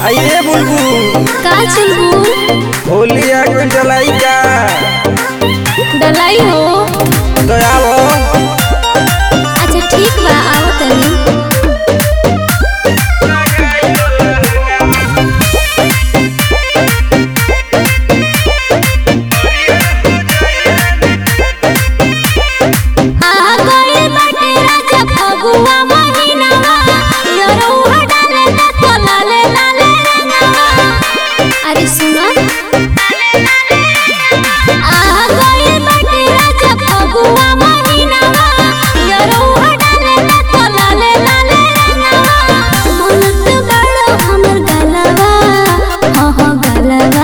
आइए बुलबुल का चुलबुल होली आ गइल डलाई का डलाई हो तो आओ अच्छा ठीक बा आओ तनी आ गइल बाटे राजा फगुआ महिनावा यरौआ डाले ना तो लाले लाले रंगवा अरे सुनो आ गइल बाटे राजा फगुआ महिनावा यरौआ डाले ना तो लाले लाले रंगवा मनत बड़ो हमर गलवा हो हो गलवा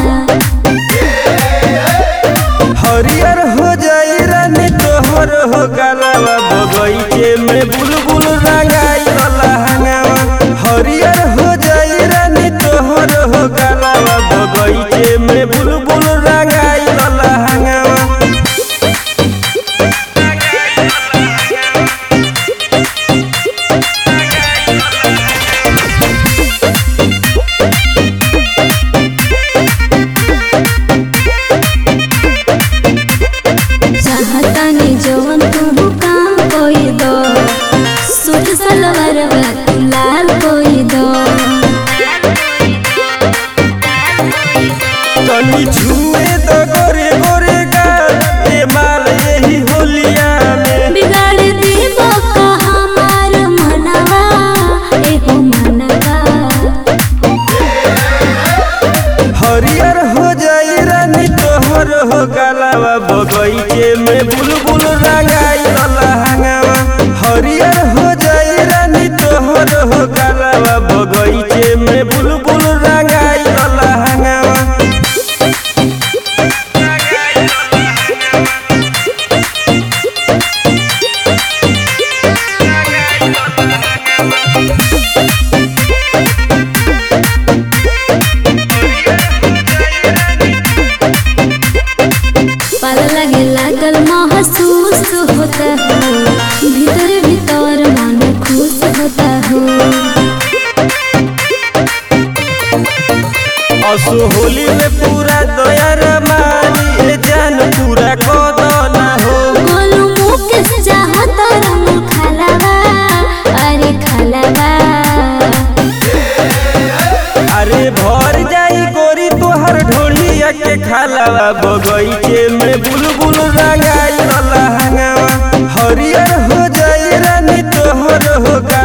हरियर हो जाई रानी तोहर हो गलावा बगैचे में बुलबुल रंगाई वाला हंगावा हरियर हो जाई रानी तोहर हो गलावा बगैचे में बुलबुल रंगाई वाला हंगावा चाहतानी जवन तू काम कोई दो सूट सलवार तू लाल कोई दो तनी छुए तो गोरे गोरे गाल ए माल यही होलिया में बिगाड़ देबो का हमार मनवा एगो मनवा हरियर हो जाई रानी तोहर हो गलावा बगैचे में बुलबुल रंगाई वाला हंगावा हरियर हो जाई रानी तोहर हो गलावा बगैचे में बुलबुल रंगाई वाला हंगावा पल लगे लागल महसूस होता हो भीतर भीतर मन खुश होता हो असो होली में पूरा दया रमानी ए जान पूरा कदना हो गोलू मुकेश चाहता रंग खलवा अरे खलवा अरे भर जाई गोरी तोहर ढोलिया के खालावा बगैचे में बुलबुल रंगाई वाला हंगावा हरियर हो जाई रानी तोहर हो गा